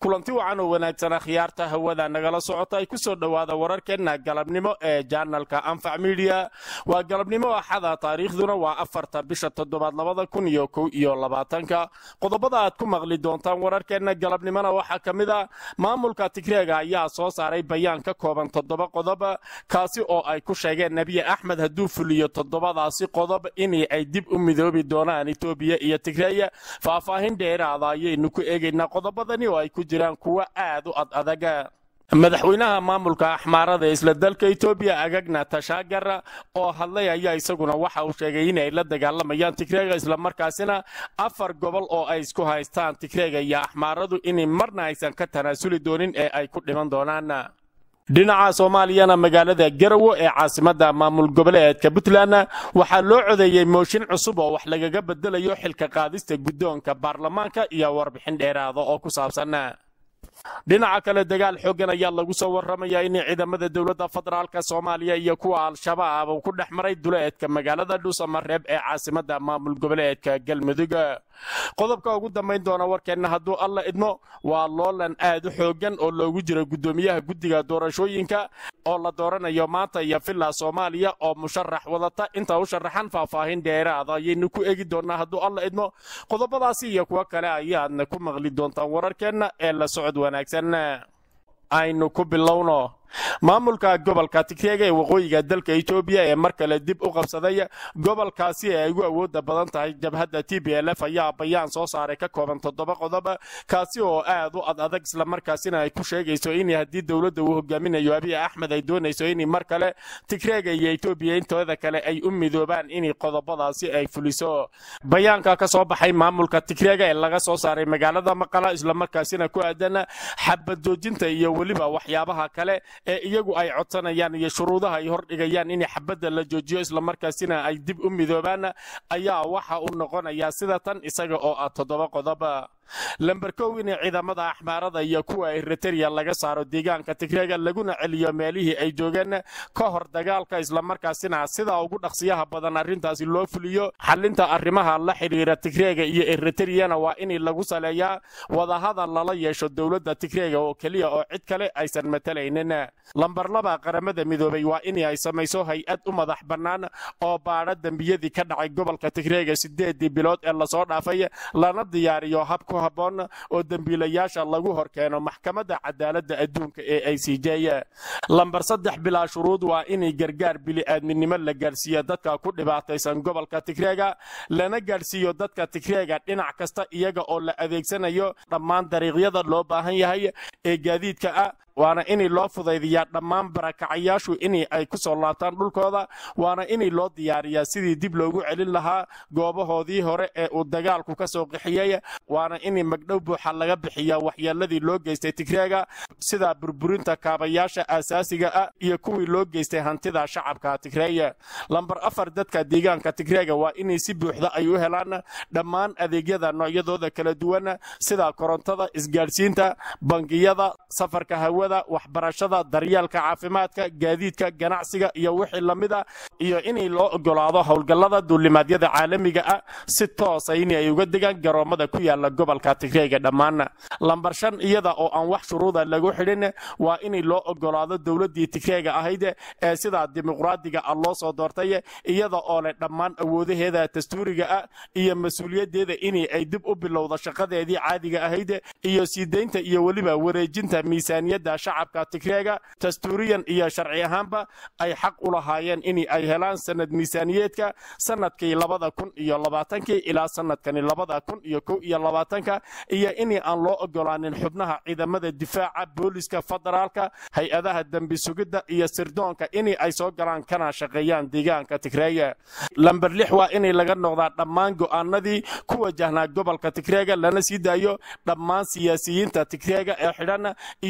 kulanti wacan oo wanaagsana khiyaarta hawada nagala socota ay ku soo dhowaada wararkeenna galabnimo ee janalka anfac midiya waa galabnimo axada taariikhduna waa afarta bisha toddobaad labada kun iyo kow iyo labaatanka qodobada aad ku maqli doontaan wararkeenna galabnimona waxaa ka mid a maamulka tigreega ayaa soo saaray bayaan ka kooban toddoba qodob kaasi oo ay ku sheegeen nebiye axmed hadduu fuliyo toddobadaasi qodob in ay dib u midoobi doonaan etoobiya iyo tigreeya faahfaahin dheeraada ayaynu ku eegaynaa qodobadani oo ay ku jiraan kuwo aad u ad adaga madaxweynaha maamulka axmaarada isla dalka etoobiya agagna tashaagar oo hadlay ayaa isaguna waxa uu sheegay inay la dagaalamayaan tigreega islamarkaasina afar gobol oo ay isku haystaan tigreega iyo axmaaradu in marna aysan ka tanaasuli doonin ee ay ku dhiman doonaan dhinaca soomaaliyana magaalada garawo ee caasimada maamul goboleedka puntland waxaa loo codeeyey mooshin cusub oo wax lagaga bedelayo xilka qaadista guddoonka baarlamaanka iyo warbixin dheeraada oo ku saabsan dhinaca kale dagaal xooggan ayaa lagu soo warramayaa in ciidamada dowladda federaalka soomaaliya iyo kuwa al-shabaab uu ku dhex maray duleedka magaalada dhuusamareeb ee caasimada maamul goboleedka galmudug qodobka ugu dambayn doona warkeenna hadduu alla idmo waa loolan aad u xooggan oo loogu jiro guddoomiyaha guddiga doorashooyinka oo la dooranayo maanta iyo villa soomaaliya oo musharax wadata inta u sharaxan faahfaahin dheeraada ayaynu ku eegi doonaa hadduu alla idmo qodobadaasi iyo kuwo kale ayaadna ku maqli doontaan wararkeenna ee la socod wanaagsan aynu ku bilowno maamulka gobolka tigreega ee waqooyiga dalka etoobiya ee mar kale dib u qabsaday gobolkaasi ee ay ugu awooda badan tahay jabhadda t b l f ayaa bayaan soo saaray ka kooban toddoba qodob kaasi oo aad u ad adag islamarkaasina ay ku sheegayso in haddii dowladda uu hogaaminayo abiy axmed ay doonayso in mar kale tigreega iyo etoobiya intooda kale ay u midoobaan in qodobadaasi ay fuliso bayaanka ka soo baxay maamulka tigreega ee laga soo saaray magaalada maqala islamarkaasina ku aadan xabad joojinta iyo weliba waxyaabaha kale ee iyagu ay codsanayaan iyo shuruudaha ay hordhigayaan in xabadda la joojiyo islamarkaasina ay dib u midoobaan ayaa waxa uu noqonayaa sida tan isaga oo ah toddoba qodob lamber kow in ciidamada axmaarada iyo kuwa eritereya laga saaro deegaanka tigreega laguna celiyo meelihii ay joogeen ka hor dagaalka islamarkaasina sidaa ugu dhaqsiyaha badan arrintaasi loo fuliyo xalinta arrimaha la xidhiira tigreega iyo eritreyana waa in lagu saleeyaa wadahadal lala yeesho dowladda tigreega oo keliya oo cid kale aysan matalaynin lamber laba qaramada midoobay waa in ay samayso hay-ad u madax bannaan oo baadha dembiyadii ka dhacay gobolka tigreega sideedii bilood ee lasoo dhaafay lana diyaariyo habku haboon oo dembiilayaasha lagu hor keeno maxkamadda cadaaladda adduunka ee i c j lambar saddex bilaa shuruud waa in gargaar bili-aadminimo la gaadhsiiyo dadka ku dhibaataysan gobolka tigreega lana gaadhsiiyo dadka tigreega dhinac kasta iyaga oo la adeegsanayo dhammaan dariiqyada loo baahan yahay ee gaadiidka ah waana in loo fudaydiyaa dhammaan barakacayaashu in ay ku soo laabtaan dhulkooda waana in loo diyaariyaa sidii dib loogu celin lahaa goobahoodii hore ee uu dagaalku ka soo qixiyey waana in magdhow buuxa laga bixiyaa waxyeeladii loo geystay tigreega sida burburinta kaabayaasha aasaasiga ah iyo kuwii loo geystay hantida shacabka tigreeya lambar afar dadka deegaanka tigreega waa in si buuxda ay u helaan dhammaan adeegyada noocyadooda kala duwan sida korontada isgaadhsiinta bangiyada safarka hawada waxbarashada daryeelka caafimaadka gaadiidka ganacsiga iyo wixii lamid a iyo in loo ogolaado howlgallada duulimaadyada caalamiga ah si toosa in ay uga degaan garoommada ku yaala gobolka tigreega dhammaan lambar shan iyada oo aan wax shuruuda lagu xidhin waa in loo ogolaado dowladdii tigreega ahayd ee sidaa dimuqraadiga ah loo soo doortay iyada oo leh dhammaan awoodaheeda dastuuriga ah iyo mas-uuliyaddeeda in ay dib u bilowdo shaqadeedii caadiga ahayd iyo sii daynta iyo weliba wareejinta miisaaniyadda shacabka tigreega dastuuriyan iyo sharci ahaanba ay xaq u lahaayeen in ay helaan sanad miisaaniyeedka sanadkii labada kun iyo labaatankii ilaa sanadkani labada kun iyo kow iyo labaatanka iyo in aan loo ogolaanin xubnaha ciidamada difaaca booliska federaalka hay-adaha dembi sugidda iyo sirdoonka in ay soo galaan kana shaqeeyaan deegaanka tigreega lamber lix waa in laga noqdaa dhammaan go'aanadii ku wajahnaa gobolka tigreega lana sii daayo dhammaan siyaasiyiinta tigreega ee xidhan iyo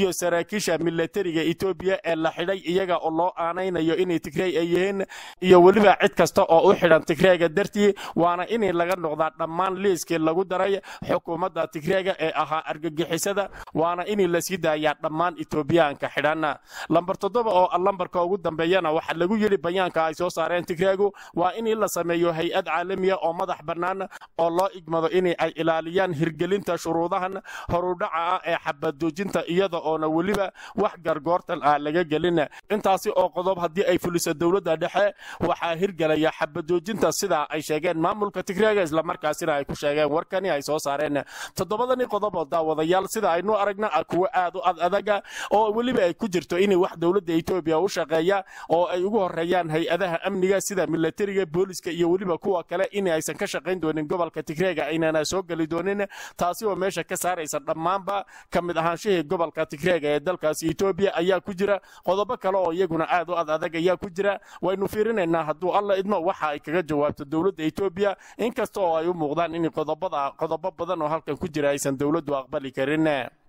saraakiisha milatariga etoobiya ee la xidhay iyaga oo loo aanaynayo inay tigrey ay yihiin iyo weliba cid kasta oo u xidhan tigreega dartii waana inay laga noqdaa dhammaan liiskii lagu daray xukuumadda tigreega ee ahaa argagixisada waana inay la sii daayaa dhammaan etoobiyaanka xidhan lambar toddoba oo lambarka ugu dambeeyana waxaa lagu yidhi bayaanka ay soo saareen tigreegu waa in la sameeyo hay-ad caalamiya oo madax bannaan oo loo igmado in ay ilaaliyaan hirgelinta shuruudahan horudhaca ah ee xabadoojinta iyada oona weliba wax gargoortan ah laga gelin intaasi oo qodob haddii ay fuliso dowladda dhexe waxaa hirgelaya xabadoojinta sidaa ay sheegeen maamulka tigreega islamarkaasina ay ku sheegeen warkani ay soo saareen toddobadani qodob oo daawadayaal sida aynu aragna kuwa aad u ad adaga oo weliba ay ku jirto inay wax dowladda etoobiya u shaqeeya oo ay ugu horeeyaan hay-adaha amniga sida milatariga booliska iyo weliba kuwa kale in aysan ka shaqayn doonin gobolka tigreega aynana soo geli doonin taasi oo meesha ka saaraysa dhammaanba ka mid ahaanshihii gobolka tigreega ee dalkaasi etoobiya ayaa ku jira qodobo kale oo iyaguna aad u ad adag ayaa ku jira waynu fiirinaynaa hadduu alla idmo waxa ay kaga jawaabto dowladda etoobiya inkasta oo ay u muuqdaan in qodobada qodobo badan oo halkan ku jira aysan dowladdu aqbali karin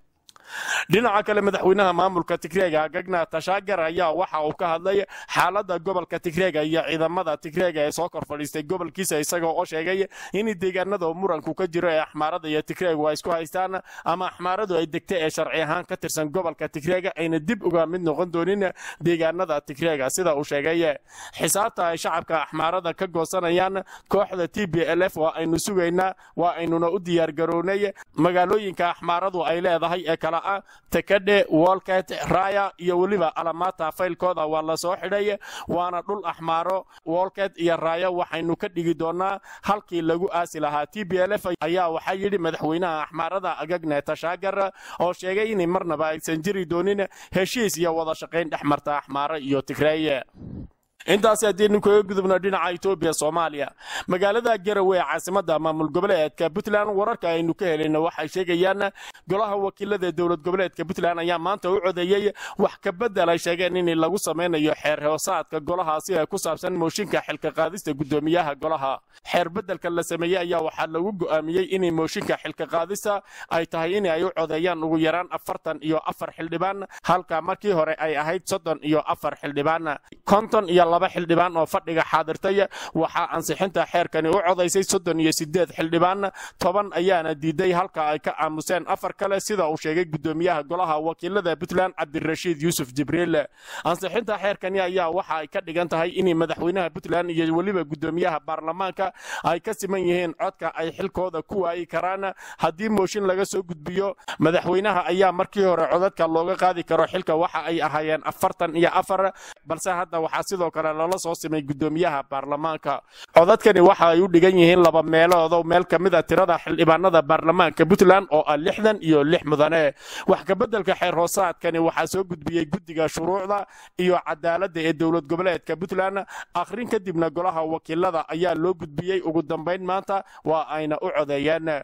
dhinaca kale madaxweynaha maamulka tigreega gagna tashaagar ayaa waxa uu ka hadlay xaaladda gobolka tigreega iyo ciidamada tigreega ee soo kor fadhiistay gobolkiisa isagoo oo sheegay in deegaanada muranku ka jiro ee axmaarada iyo tigreegu ay isku haystaan ama axmaaradu ay degtay ee sharci ahaan ka tirsan gobolka tigreega ayna dib uga mid noqon doonin deegaanada tigreega sida uu sheegay xisaabta ay shacabka axmaarada ka goosanayaan kooxda t b l f waa aynu sugaynaa waa aynuna u diyaargarownay magaalooyinka axmaaradu ay leedahay ee kala ah takadhe wolket raya iyo weliba alamaata faylkooda waa la soo xidhay waana dhul axmaaro wolket iyo raya waxaynu ka dhigi doonaa halkii lagu aasi lahaa t b l f ayaa waxaa yidhi madaxweynaha axmaarada agagne tashaagar oo sheegay in marnaba aysan jiri doonin heshiis iyo wada shaqayn dhex marta axmaaro iyo tigreeye intaasi haddaynu kaga gudubno dhinaca etoobiya soomaaliya magaalada garowe ee caasimada maamul goboleedka puntland wararka aynu ka helayna waxay sheegayaan golaha wakiilada dowlad goboleedka puntland ayaa maanta u codeeyey wax ka bedel ay sheegeen in lagu samaynayo xeer hoosaadka golahaasi ee ku saabsan mooshinka xilka qaadista gudoomiyaha golaha xeer bedelka la sameeyey ayaa waxaa lagu go'aamiyey in mooshinka xilka qaadista ay tahay in ay u codeeyaan ugu yaraan afartan iyo afar xildhibaan halka markii hore ay ahayd soddon iyo afar xildhibaan konton iyo laba xildhibaan oo fadhiga xaadirtay waxaa ansixinta xeerkani u codaysay soddon iyo sideed xildhibaan toban ayaana diiday halka ay ka aamuseen afar kale sida uu sheegay gudoomiyaha golaha wakiilada puntland cabdirashiid yuusuf jibriil ansixinta xeerkani ayaa waxa ay ka dhigan tahay in madaxweynaha puntland iyo weliba gudoomiyaha baarlamaanka ay ka siman yihiin codka ay xilkooda ku waayi karaan haddii mooshin laga soo gudbiyo madaxweynaha ayaa markii hore codadka looga qaadi karo xilka waxa ay ahaayeen afartan iyo afar balse hadda waxaa sidoo kale lala soo simay gudoomiyaha baarlamaanka codadkani waxa ay u dhigan yihiin laba meeloodo meel ka mid a tirada xildhibaanada baarlamaanka puntland oo ah lixdan iyo lix mudane wax kabeddelka xeer hoosaadkani waxaa soo gudbiyey guddiga shuruucda iyo cadaaladda ee dowlad goboleedka puntland akhrin kadibna golaha wakiilada ayaa loo gudbiyey ugu dambayn maanta waa ayna u codeeyeen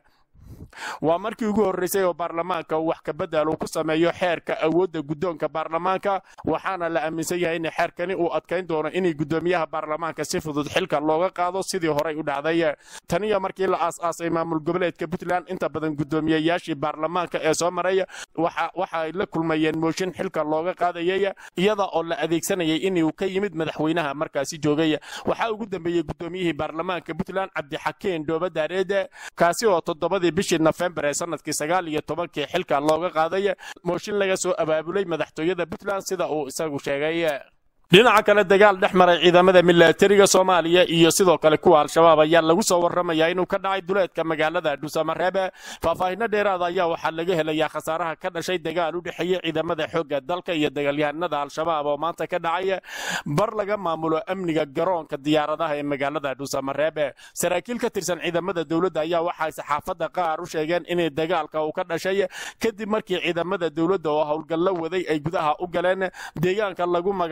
waa markii ugu horreysay oo baarlamaanka uu wax kabedel uu ku sameeyo xeerka awoodda guddoonka baarlamaanka waxaana la aaminsan yahay in xeerkani uu adkayn doono inay gudoomiyaha baarlamaanka si fudud xilka looga qaado sidii horey u dhacday taniyo markii la aas-aasay maamul goboleedka puntland inta badan gudoomiyeyaashii baarlamaanka ee soo maray waxa ay la kulmayeen mooshin xilka looga qaadayay iyada oo la adeegsanayay inuu ka yimid madaxweynaha markaasi joogay waxaa ugu dambeeyey gudoomiyihii baarlamaanka puntland cabdixakeen dhoobadaareede kaasi oo toddobadii bishii nofembar ee sanadkii sagaal iyo tobankii xilka looga qaaday mooshin laga soo abaabulay madaxtooyada puntland sida uu isagu sheegay dhinaca kale dagaal dhex maray ciidamada milatariga soomaaliya iyo sidoo kale kuwa al-shabaab ayaa lagu soo warramayaa inuu ka dhacay duleedka magaalada dhuusamareebe faahfaahinno dheeraada ayaa waxaa laga helayaa khasaaraha ka dhashay dagaal u dhexeeyey ciidamada xoogga dalka iyo dagaalyahanada al-shabaab oo maanta ka dhacay bar laga maamulo amniga garoonka diyaaradaha ee magaalada dhuusamareebe saraakiil ka tirsan ciidamada dowladda ayaa waxay saxaafadda qaar u sheegeen inay dagaalka uu ka dhashay kadib markii ciidamada dowladda oo howlgallo waday ay gudaha u galeen deegaanka lagu magacaabo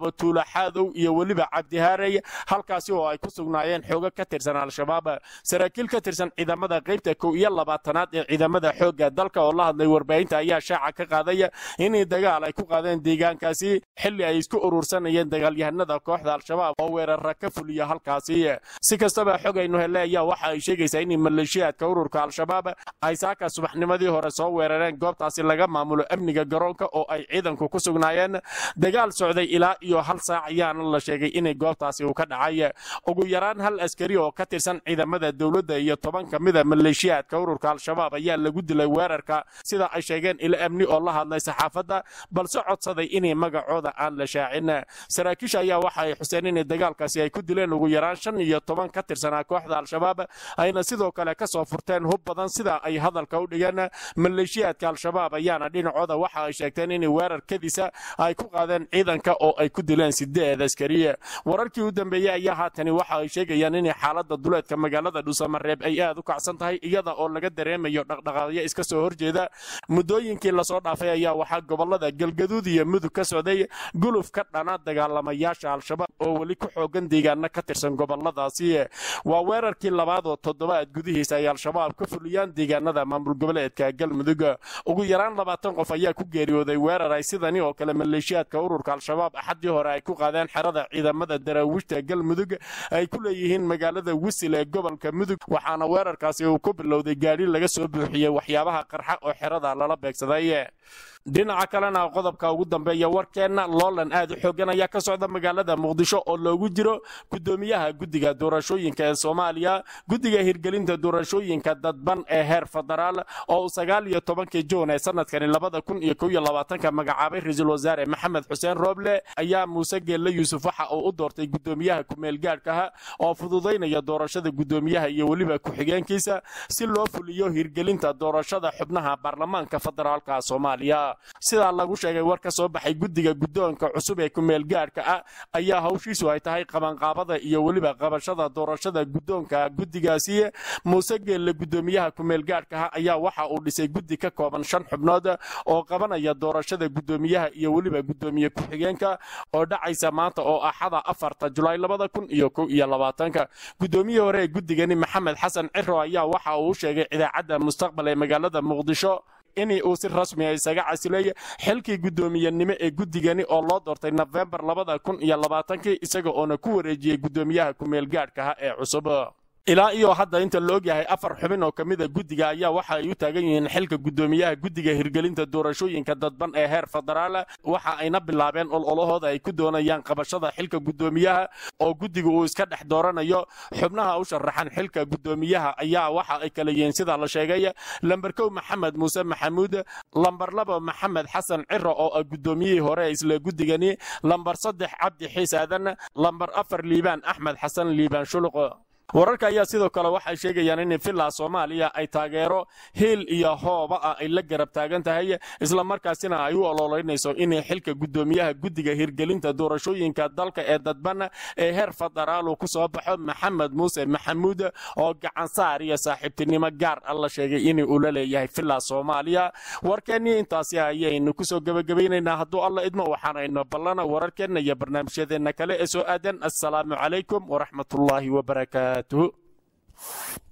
magacaabo tuula xaadow iyo weliba cabdihaarey halkaasi oo ay ku sugnaayeen xoogo ka tirsan al-shabaab saraakiil ka tirsan ciidamada qaybta kow iyo labaatanaad ee ciidamada xoogga dalka oo la hadlay warbaahinta ayaa shaaca ka qaadaya inay dagaal ay ku qaadeen deegaankaasi xilli ay isku urursanayeen dagaalyahanada kooxda al-shabaab oo weerara ka fuliya halkaasi si kastaba xogaynu hele ayaa waxa ay sheegaysaa in maleeshiyaadka ururka al-shabaab ay saaka subaxnimadii hore soo weerareen goobtaasi laga maamulo amniga garoonka oo ay ciidanku ku sugnaayeen dagaal socday ilaa iyo hal saac ayaana la sheegay inay goobtaasi uu ka dhacay ugu yaraan hal askari oo ka tirsan ciidamada dowladda iyo toban ka mida maleeshiyaadka ururka al-shabaab ayaa lagu dilay weerarka sida ay sheegeen ilo amni oo la hadlay saxaafadda balse codsaday inay magacooda aan la shaacin saraakiisha ayaa waxa ay xuseen inay dagaalkaasi ay ku dileen ugu yaraan shan iyo toban ka tirsanaa kooxda al-shabaab ayna sidoo kale ka soo furteen hub badan sida ay hadalka u dhigeen maleeshiyaadka al-shabaab ayaana dhinacooda waxa ay sheegteen inay weerar kadisa ay ku qaadeen ciidanka oo ay ku dileen sideed askari wararkii u dambeeyey ayaa haatani waxa ay sheegayaan inay xaalada duleedka magaalada dhuusamareeb ay aad u kacsan tahay iyada oo laga dareemayo dhaqdhaqaaqyo iska soo horjeeda muddooyinkii lasoo dhaafay ayaa waxaa gobolada galgaduud iyo mudug ka socday guluf ka dhana dagaalamayaasha al-shabaab oo weli ku xoogan deegaana ka tirsan goboladaasi waa weerarkii labaad oo toddobaad gudihiisa ay al-shabaab ka fuliyaan deegaanada maamul goboleedka galmudug ugu yaraan labaatan qof ayaa ku geeriyooday weerar ay sidani oo kale maleeshiyaadka ururka al-shabaab axaddii hore ay ku qaadeen xerada ciidamada daraawiishta galmudug ay ku leeyihiin magaalada wisil ee gobolka mudug waxaana weerarkaasi uu ku bilowday gaadhi laga soo buuxiyey waxyaabaha qarxa oo xerada lala beegsaday dhinaca kalena qodobka ugu dambeeya warkeenna loolan aad u xoogan ayaa ka socda magaalada muqdisho oo loogu jiro gudoomiyaha guddiga doorashooyinka ee soomaaliya guddiga hirgelinta doorashooyinka dadban ee heer federaal oo uu sagaal iyo tobankii juun ee sanadkani labada kun iyo kow iyo labaatanka magacaabay ra-iisul wasaare maxamed xuseen rooble ayaa muuse geelle yuusuf waxa uu u doortay gudoomiyaha ku-meel gaadhkaha oo fududaynaya doorashada gudoomiyaha iyo weliba ku-xigeenkiisa si loo fuliyo hirgelinta doorashada xubnaha baarlamaanka federaalka soomaaliya sidaa lagu sheegay war ka soo baxay guddiga guddoonka cusub ee kumeel gaadhka ah ayaa hawshiisu ay tahay qabanqaabada iyo weliba qabashada doorashada guddoonka guddigaasi muuse geelle guddoomiyaha kumeel gaadhkaha ayaa waxa uu dhisay guddi ka kooban shan xubnood oo qabanaya doorashada guddoomiyaha iyo weliba guddoomiye ku-xigeenka oo dhacaysa maanta oo axada afarta julaay labada kun iyo kow iyo labaatanka guddoomiyihii hore ee guddigani maxamed xasan ciro ayaa waxa uu u sheegay idaacadda mustaqbal ee magaalada muqdisho in uu si rasmiya isaga casilay xilkii guddoomiyenimo ee guddigani oo loo doortay nofembar labada kun iyo labaatankii isaga oona ku wareejiyey guddoomiyaha kumeel gaadhkaha ee cusub ilaa iyo hadda inta la ogyahay afar xubin oo ka mida guddiga ayaa waxa ay u taagan yihiin xilka guddoomiyaha guddiga hirgelinta doorashooyinka dadban ee heer federaal waxa ayna bilaabeen ololahooda ay ku doonayaan qabashada xilka guddoomiyaha oo guddiga uu iska dhex dooranayo xubnaha u sharaxan xilka guddoomiyaha ayaa waxa ay kala yihiin sida la sheegay lamber kow maxamed muuse maxamuud lamber laba maxamed xasan ciro oo ah guddoomiyihii hore isla guddigani lamber saddex cabdi xiis aadan lamber afar liibaan axmed xasan liibaan shuluq wararka ayaa sidoo kale waxay sheegayaan in villa soomaaliya ay taageero hiil iyo hooba ah ay la garab taagan tahay islamarkaasina ay u ololeynayso inay xilka guddoomiyaha guddiga hirgelinta doorashooyinka dalka ee dadban ee heer federaalu ku soo baxo maxamed muuse maxamuud oo gacansaar iyo saaxiibtinimo gaar ah la sheegay in uu la leeyahay villa soomaaliya warkeennii intaasi ayaynu kusoo gebagabaynaynaa hadduu alla idmo waxaanayno ballana wararkeenna iyo barnaamijyadeenna kale ee soo aadan assalaamu calaykum waraxmatullaahi wabarakaatu